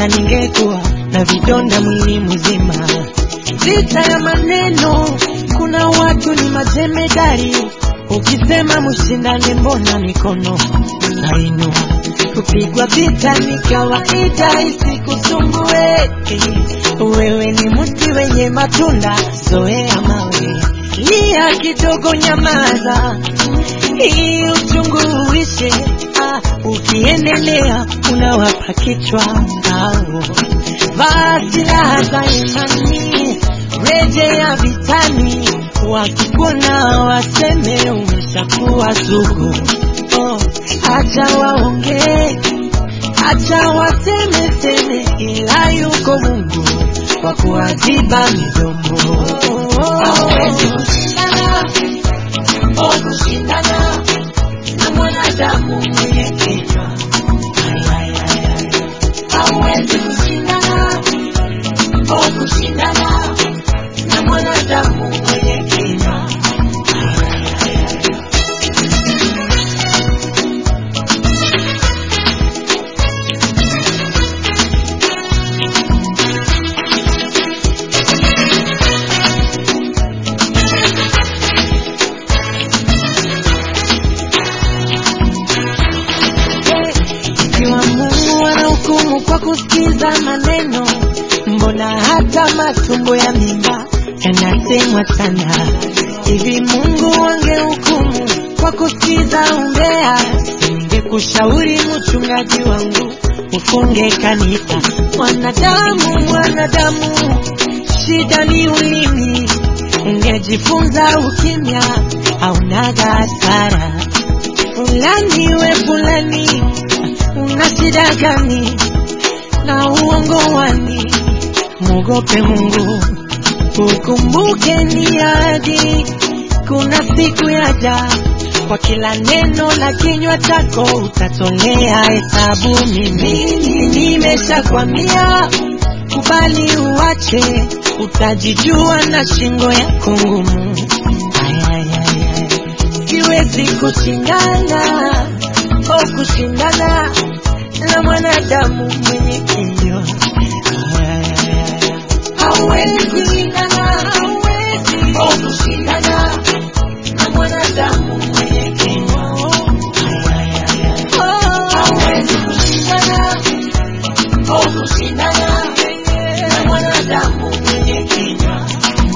hata ningekuwa na vidonda mwili mzima. Vita ya maneno, kuna watu ni majemedari, ukisema mshindane, mbona mikono nainua? Kupigwa vita ni kawaida, isikusumbue. Wewe ni mti wenye matunda, zoea mawe, lia kidogo, nyamaza hii uchungu uishe. Ah, ukiendelea unawapa kichwa au vaa silaha za imani, rejea vitani, wakikuona waseme umeshakuwa sugu. Oh, acha waongee, acha waseme seme, ila yuko Mungu wa kuadhiba midomo. Hawezi kushindana, oh, kushindana na mwanadamu mwenye kichwa. Ay, ay, ay, ay. Hawezi kushindana, oh, kushindana na mwanadamu mwenye kinywa. Ay, ay, ay, ay. Ikiwa Mungu anahukumu kwa kusikiza maneno, mbona hata matumbo ya mimba yanasemwa sana? Hivi Mungu angehukumu kwa kusikiza umbea, ningekushauri mchungaji wangu ufunge kanisa. Mwanadamu, mwanadamu, shida ni ulimi, ungejifunza ukimya, haunaga hasara fulani we fulani, una shida gani na uongo wani? Mwogope Mungu, ukumbuke ni ahadi, kuna siku yaja, kwa kila neno la kinywa chako utatolea hesabu. Mimi nimeshakwambia, kubali uache, utajijua na shingo yako ngumu. Ay, ay, ay, ay siwezi kushindana au kushindana na mwanadamu mwenye kinywa. Hawezi kushindana, hawezi au kushindana na mwanadamu mwenye kinywa. Hawezi kushindana au kushindana na mwanadamu mwenye kinywa.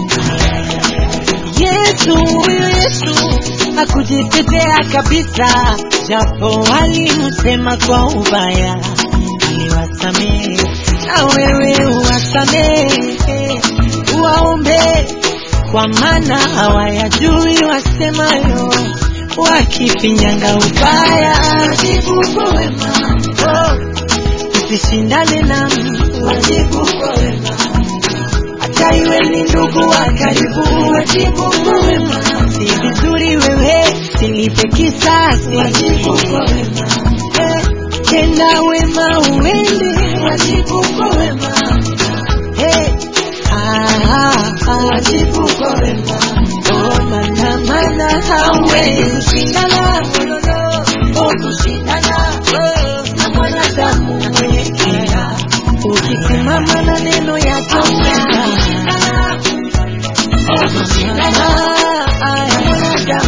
Yesu, huyu Yesu hakujitetea kabisa, japo walimsema kwa ubaya, aliwasamehe. Na wewe uwasamehe, uwaombe, kwa maana hawayajui wasemayo, wakifinyanga ubaya. Wajibu kwa wema, oh, usishindane nami, wajibu kwa wema hata iwe ni ndugu wa karibu, wajibu kwa wema. Si vizuri wewe silipe kisasi, wajibu kwa wema. Eh, tenda wema uende, wajibu kwa wema. Eh, ah, ah, ah, wajibu kwa wema. Oh, mana mana hauwezi kushindana, oh, kushindana oh, na mwanadamu mwenye kina ukisimama na neno yake Mungu